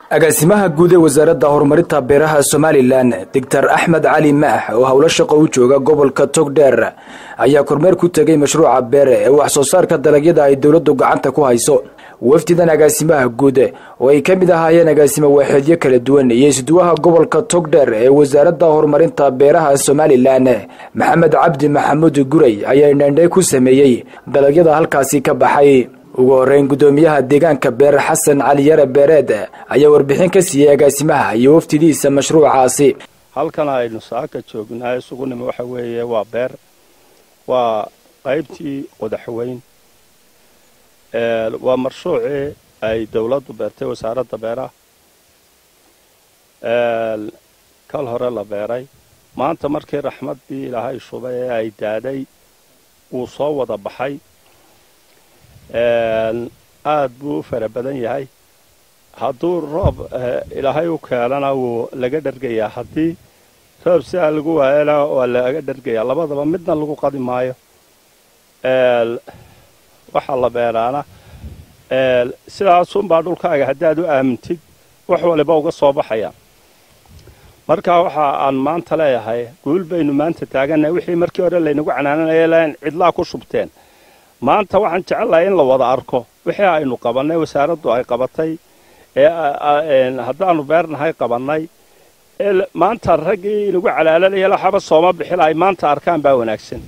agaasimaha guud ee wasaaradda horumarinta beeraha somalilan doctor axmed cali maax oo howlo shaqo u jooga gobolka togdheer ayaa kormeer ku tegay mashruuca beere ee wax soo saarka dalagyada ay dowladdu gacanta ku hayso wafdidan agaasimaha guud oo ay ka mid ahaayeen agaasimo waaxeedyo kala duwan iyo isduwaha gobolka togdheer ee wasaaradda horumarinta beeraha somalilan maxamed cabdi maxamuud guray ayaa indhandhay ku sameeyey dalagyada halkaasi ka baxay ugu horeyn guddoomiyaha deegaanka beer xasan cali yare beereed ayaa warbixin ka siiyey agaasimaha iyo waftidiisa mashruucaasi halkan aynu saaka joognaa isugu nimi waxa weeye waa beer waa qaybtii qodaxweyn waa marshuucii ay dowladdu beertay wasaaradda beeraha kal hore la beeray maanta markii raxmaddii ilaahay shubay ee ay daaday wuu soo wada baxay aad buu u fara badan yahay hadduu roob ilaahay u keenana wuu laga dhergayaa haddii roob sidaa lagu waayana waa laga dhergayaa labadaba midna lagu qadi maayo waxaa la beeraana sidaasunbaa dhulkaaga haddaad u aamintid wax waliba uga soo baxaya marka waxa aan maanta leeyahay guul baynu maanta taagannahay wixii markii hore laynagu canaananaya len cidlaa ku shubteen maanta waxaan jecellahay in la wada arko wixii aynu qabannay wasaaraddu ay qabatay ee haddaannu beernahay qabannay maanta raggii inagu calaalanaya laxaba sooma bixila ay maanta arkaan baa wanaagsan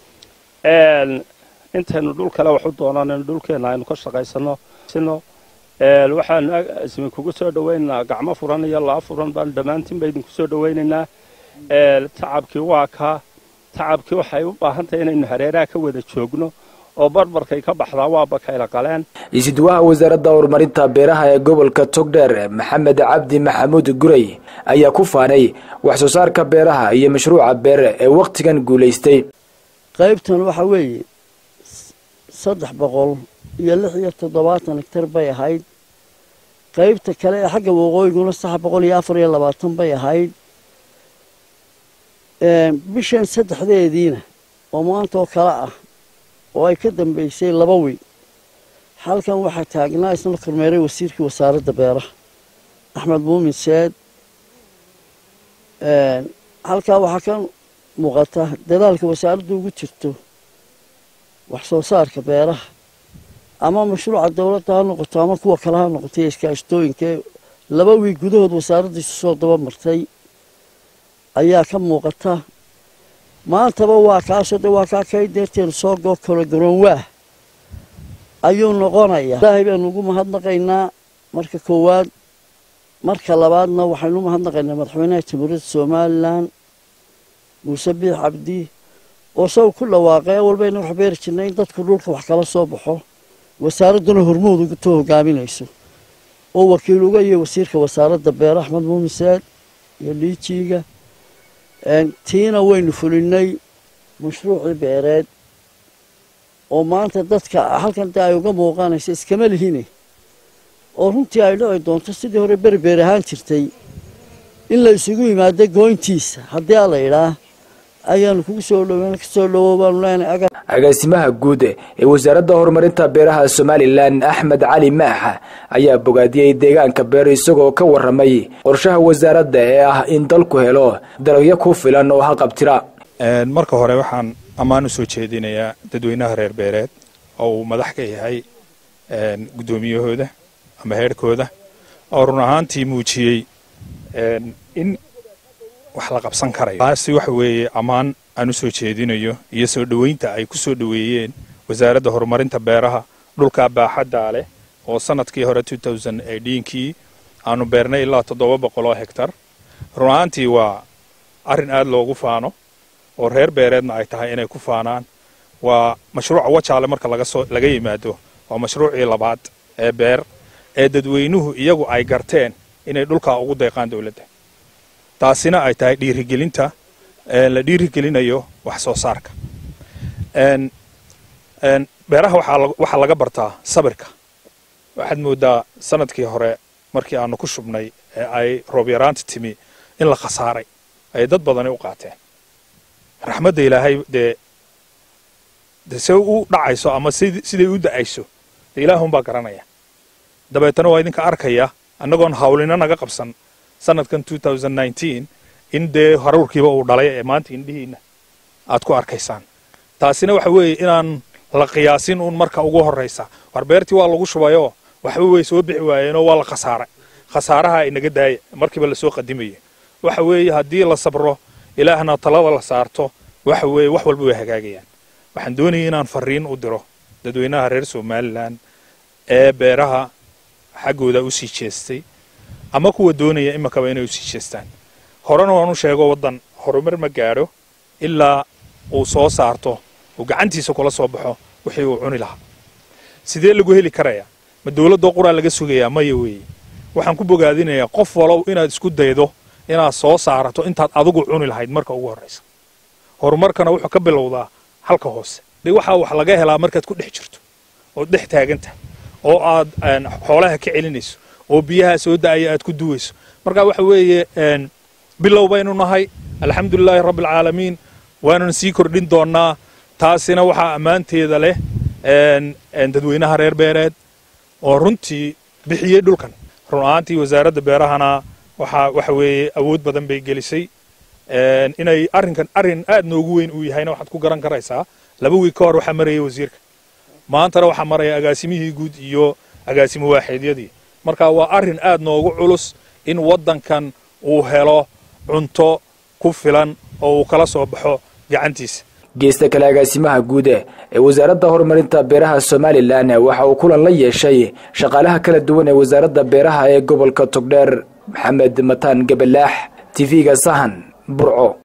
intaynu dhul kale wax u doonanayno dhulkeenna aynu ka shaqaysanno sino waxaanu isminkugu soo dhowaynaynaa gacmo furan iyo laa furan baanu dhammaantiin ba idinku soo dhowaynaynaa tacabkii waa kaa tacabkii waxay u baahan tahay inaynu hareeraha ka wada joogno oo barbarkay ka baxdaa waa bakayla qaleen isduwaha wasaaradda horumarinta beeraha ee gobolka togdheer maxamed cabdi maxamuud guray ayaa ku faanay wax soo saarka beeraha iyo mashruuca beere ee wakhtigan guulaystay qaybtan waxa weeye saddex boqol iyo lix iyo toddobaatan hegtar bay ahayd qaybta kale ee xagga waqooyiguna saddex boqol iyo afar iyo labaatan bay ahayd bishan saddexdeediina oo maanta oo kale ah oo ay ka dambaysay laba wiil halkan waxaa taagnaa isna kormeeray wasiirkii wasaaradda beeraha axmed muumin seed halkaa waxaa ka muuqata dadaalka wasaaraddu ugu jirto wax soo saarka beeraha ama mashruuca dowladda ha noqoto ama kuwa kale ha noqotay iskaashtooyinkae laba wiil gudahood wasaaraddiisu soo daba martay ayaa ka muuqata maantaba waa kaasoo de waa kaa kay deerteenu soo goo kalo garoonwaah ayuu noqonayaa ilaahay baanu ugu mahadnaqaynaa marka koowaad marka labaadna waxaynu u mahadnaqaynaa madaxweynaha jamhuuriyadda somalilan muuse biix cabdi oo saw ku dhawaaqay awalbayna wax beeri jirnay in dadku dhulka wax kala soo baxo wasaaradduna hormood ugutoo hogaaminayso oo wakiil uga iyo wasiirka wasaaradda beere axmed muumin saad iyo liijiiga tiina waynu fulinay mashruucii beereed oo maanta dadka halkan dee ay uga muuqanayso iskama lihine oo runtii ay dhici doonto sidii hore berbeer ahaan jirtay in la isugu yimaado goyntiisa haddii a la idhaa ayaanu kugu soo dhoweyn kasoo dhowow baanu leenahay agaasimaha guud ee wasaaradda horumarinta beeraha somalilan axmed cali maax ayaa bogaadiyey deegaanka beer isagoo ka warramay qorshaha wasaaradda ee ah in dalku helo dalagyo ku filan oo haqabtira marka hore waxaan ammaan u soo jeedinayaa dadweynaha reer beereed oo uu madax ka yahay guddoomiyahooda ama heerhkooda oo run ahaantii muujiyey in wax la qabsan karayo taasi waxa weeye ammaan aan u soo jeedinayo iyo soo dhoweynta ay ku soo dhoweeyeen wasaaradda horumarinta beeraha dhulka baaxaddaa leh oo sanadkii hore kii aanu beernay ilaa toddoba boqol oo hegtar run ahaantii waa arrin aad loogu faano oo reer beereedna ay tahay inay ku faanaan waa mashruuca wajaale marka laga yimaado waa mashruucii labaad ee beer ee dadweynuhu iyagu ay garteen inay dhulkaa ugu deeqaan dowladda taasina ay tahay dhiirigelinta la dhiirigelinayo wax soo saarka beeraha waxaa laga bartaa sabirka waxaad mooddaa sanadkii hore markii aanu ku shubnay ee ay roob yaraanta timi in la khasaaray ay dad badani u qaateen raxmadda ilaahay dee de se u dhacayso ama siday u da'ayso dee ilaahunbaa garanaya dabeetana waa idinka arkaya annagoon hawlina naga qabsan sanadkan in dee haruurkiiba uu dhalay ee maanta indhihiinna aad ku arkaysaan taasina waxa weeye inaan la qiyaasin uun marka ugu horraysa war beertii waa lagu shubayoo waxba way soo bixi waayeenoo waa la khasaaray khasaaraha inaga daaya markiiba lasoo qadimaya waxa weeye haddii la sabro ilaahna talada la saarto waxa weeye wax walba way hagaagayaan waxaan doonayay inaan fariin u diro dadweynaha reer somalilan ee beeraha xaggooda u sii jeestay ama kuwa doonaya imakaba inay usii jeestaan horena waan u sheego waddan horumar ma gaadho ilaa uu soo saarto uu gacantiisa kula soo baxo wixii uu cuni lahaa sidee lagu heli karayaa ma dowladdoo quraa laga sugayaa maya weeye waxaan ku bogaadinayaa qof walow inaad isku daydo inaad soo saarato intaad adigu cuni lahayd marka ugu horraysa horumarkana wuxuu ka bilowdaa halka hoose de waxaa wax laga helaa markaad ku dhex jirto ood dhex taagantahay oo aad xoolaha ka celinayso oo biyaha soo da'aya aad ku duwayso marka waxa weeye bilow baynu nahay alxamdulilaahi rabbialcaalamiin waanuna sii kordhin doonnaa taasina waxaa ammaanteeda leh dadweynaha reer beereed oo runtii bixiyey dhulkan run ahaantii wasaaradda beerahana waxaa waxa weeye awood badan bay gelisay inay arrinkan arrin aad noogu weyn uu yahayna waxaad ku garan karaysaa laba wiig ka hor waxaa marayay wasiirka maantana waxaa maraya agaasimihii guud iyo agaasimo waaxeedyadii marka waa arrin aad noogu culus in waddankan uu helo cunto ku filan oo uu kala soo baxo gacantiisa geesta kale agaasimaha guud ee wasaaradda horumarinta beeraha somalilan waxa uu kulan la yeeshay shaqaalaha kala duwan ee wasaaradda beeraha ee gobolka togdheer maxamed mataan gabalaax tv-ga sahan burco